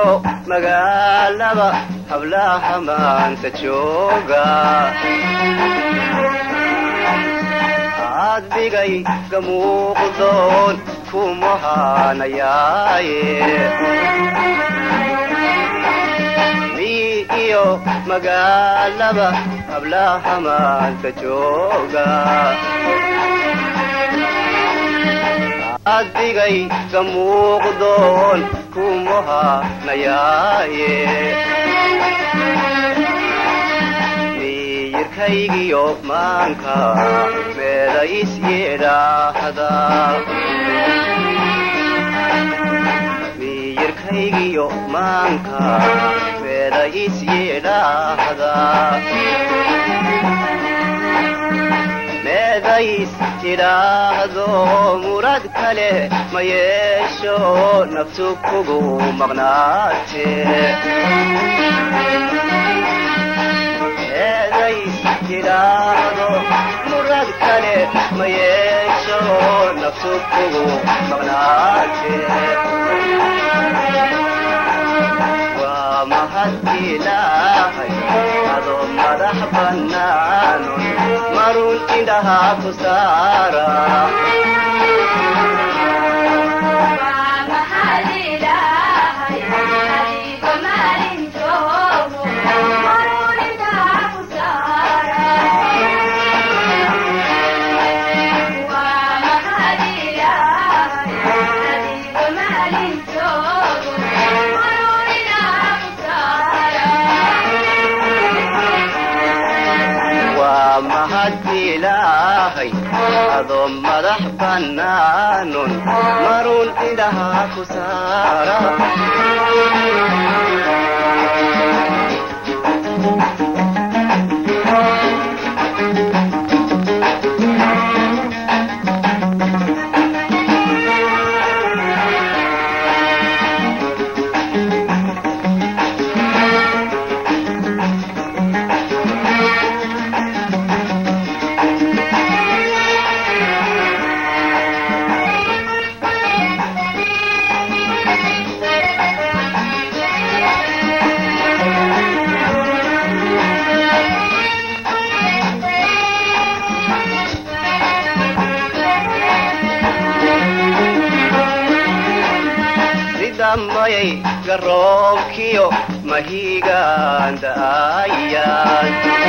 magaalaba hablaha maanta jooga adbigay gamuuqdoon kumahanayaaye miyi iyo magaalaba hablaha maanta jooga adbigay gamuuqdoon kumahanayaaye miyirkaygiyo maanka meeda is yeedhaahda miyirkaygiyo maanka meeda is yeedhaahda meedays tidhaahdo murad kale ma yeesho naftu kugu maqnaate meedays tidhaahdo murad kale ma yeesho naftu kugu maqnaate waa mahad ilaahay adoo madax bannaano marun indhaha ku saara waa mahad ilaahay adoo madax bannaanon marun indhaha ku saara ridamayay garoobkiyo mahigaan da'ayaan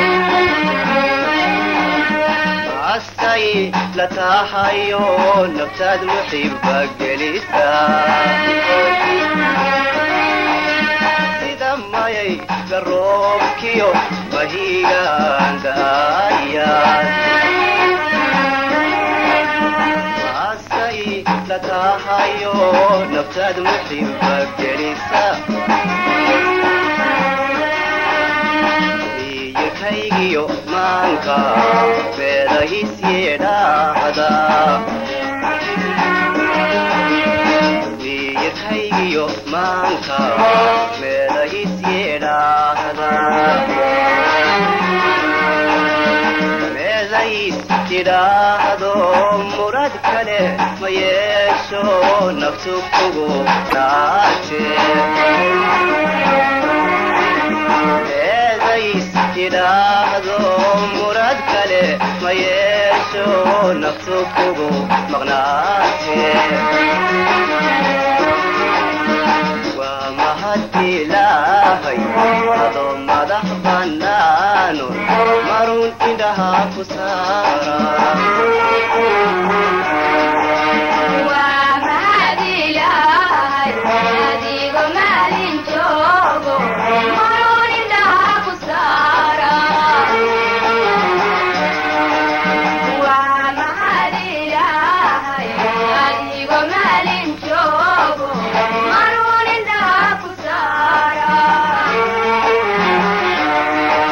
astay la tahayo naftaad muxiba gelisa ridamayay garoobkiyo mahigaan da'ayaan asay la tahayo naftaad muxiba gelisa miyirkaygiyo maanka beeda is yeedhaahda miyirkaygiyo maanka beeda is yeedhaahda meedays tidhaahdo murad kale ma yeesho naftu kugu naate meedays tidhaahdo murad kale ma yeesho naftu kugu maqnaate waa mahad ilaahay adoo madax bannaano marun indhaha ku saara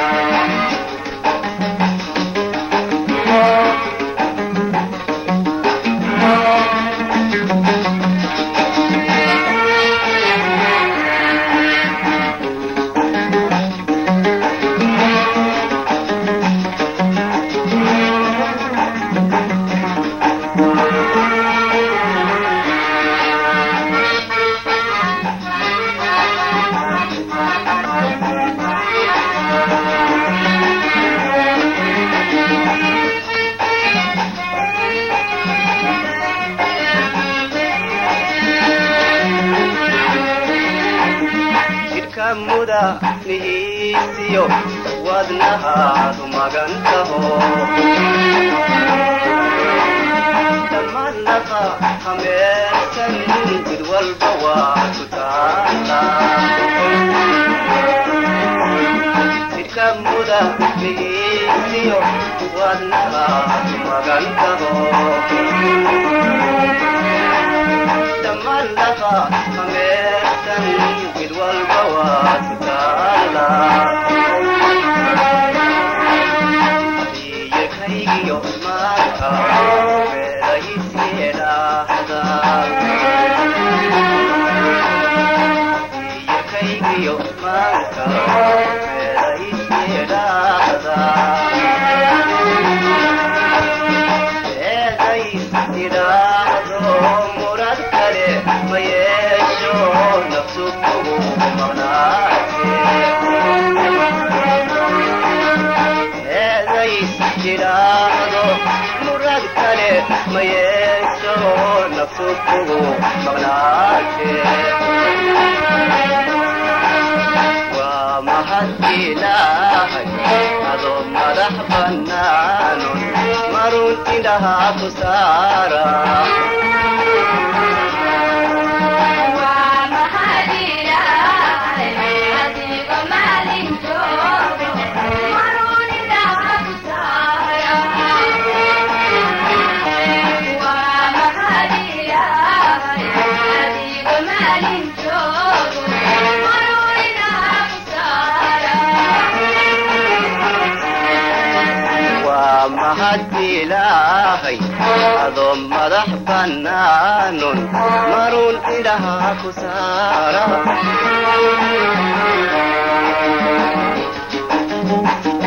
Thank muda nihiisiyo wadnahaadu magantaho dhammaadnaqa hameersan jid walba waa ku taala jidka muda nihiisiyo wadnahaadu magantaho dhammaadnaqa hameersan jid walba waa ku taala iyakaygiyo maanka beerayisyeedhaahda iyakaygiyo maanka beerayisyeedhaahda eedays idhaahdo murad kale ma yeesho nafsu kugu maqnaate eedays idhaahdo murad kale ma yeesho nafsu kugu maqnaate waa mahad ilaahay adoo madax bannaanon marun indhahaa ku saara waa mahad ilaahay adoo madax bannaanon marun indhahaa ku saara